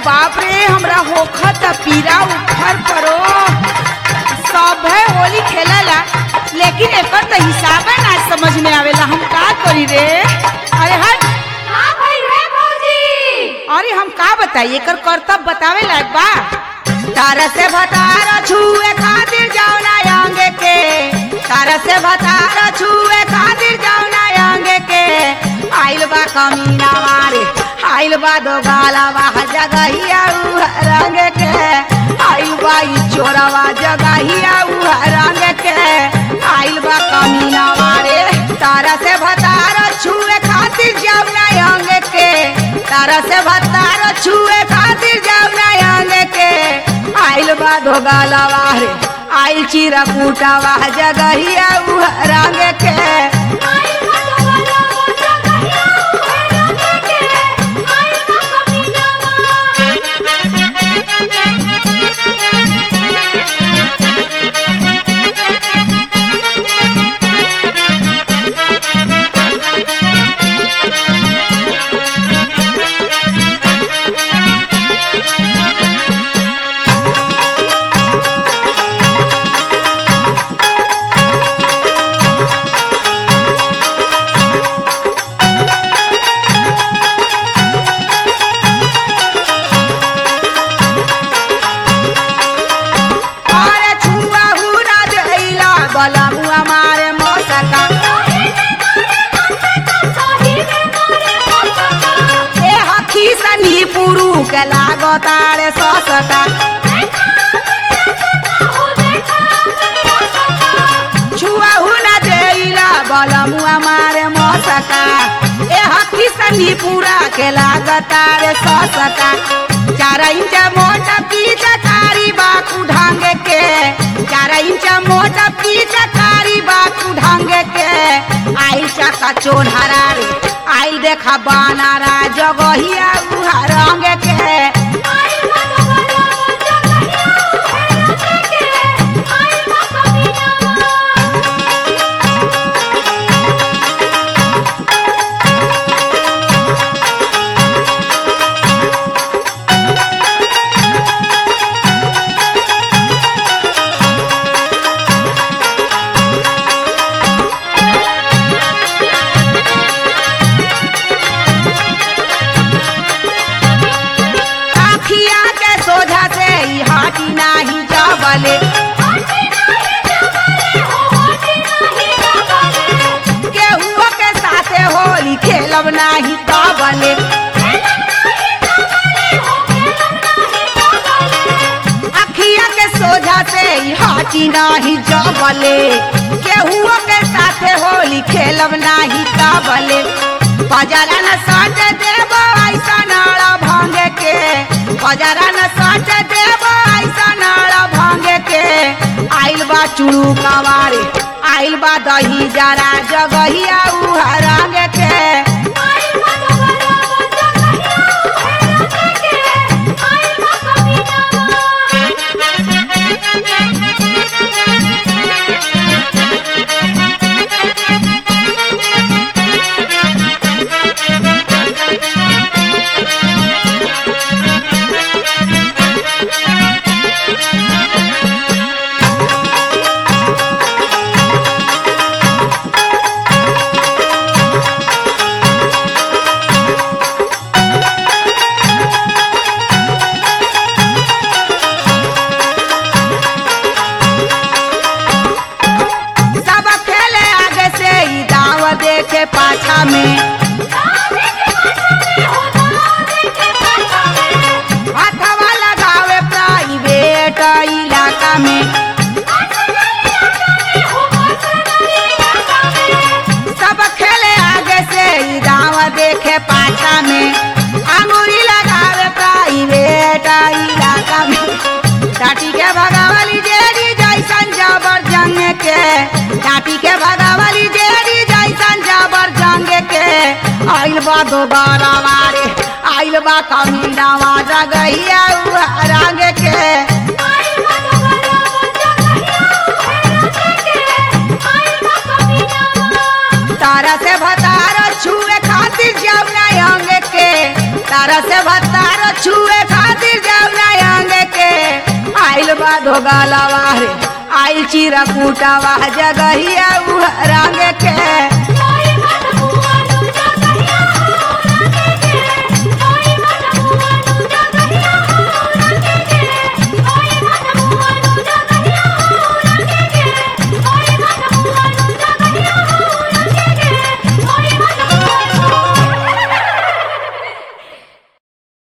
बाप रे हमरा होखत पीरा उखर परो सब है होली खेलला लेकिन एकर तो हिसाब ना समझ में आवेला हम का करी रे अरे हट हाँ भाई रे भौजी अरे हम का बताई एकर कर्तव्य बतावे लायक बा तारा से भतार छुए खातिर जाओ ना आंगे के तारा से भतार छुए खातिर जाओ ना आंगे के आइल बा कमीना मारे आइल बा दो गाला बा जगहिया उ रंग के आइल बा ई चोरवा जगहिया उ रंग के आइल बा कमीना मारे तारा से भतार छुए खातिर जाओ ना आंगे के तारा से भतार छुए खातिर जाओ ना आंगे के आइल बा दो गाला रे आइल चिरा कूटावा जगहिया उ रंग के आइल बा तो वाला मोजा कहिया उहे रंगे के आइल बा कमीनावा अरे छुआ हुरा जइला बला मुआ मारे मसका सही में मारे मौका ए हखी सनी पुरु के लागतारे ससका हो देखा छुआ हुना जइला बला मुआ मारे मसका ए हखी सनी पूरा के लागतारे ससका चार इंच मोटा पीछ कारी बाकू ढांगे के चार इंच मोटा पीछ कारी बाकू ढांगे के आइल चका चोनहरा रे आइल देखा बानारा जगहिया उहा रंग के आइल बा तो वाला मोजा कहिया उहे रंगे के आइल बा कमीनावा आखिया के सोझा से ई हाटी नाही जावले होटी नहीं जबले हो होटी नहीं जबले केहुओ के साथे होली खेलब नाही काबले अखिया के सोझा से ई हाटी नाही जावले केहुओ के साथे होली खेलब नाही काबले बजारा न साट देब ऐसा नाड़ा भांगे के बजारा न साट देब ऐसा नाड़ा भांगे के आइल बा चुड़ू कवारे आइल बा दही जरा जगहिया उहा रंग के आइल बा तो वाला मोजा कहिया उहे रंगे के आइल बा कमीनावा सब खेले आगे से ई दाव देखे पाछा में दादी के पाछा में हो दादी के पाछा में हाथवा लगावे प्राइवेट इलाका में सब खेले आगे से ई दाव देखे पाछा में अंगूरी लगावे प्राइवेट इलाका में टाटी के भगावली जेरी जैसन जबर जंग के टाटी के भगावली जेरी जैसन जबर जंग के आइल बा दोबारा वारे आइल बा कमीनावा जगहिया उहा रंग के तारा से भतार छुए खातिर जाऊ ना अंग के तारा तारा से भतार छुए खातिर जाऊना अंग के आइल बा धोगालावा रे आइल चिरा कूटावा जगहिया उ रंग के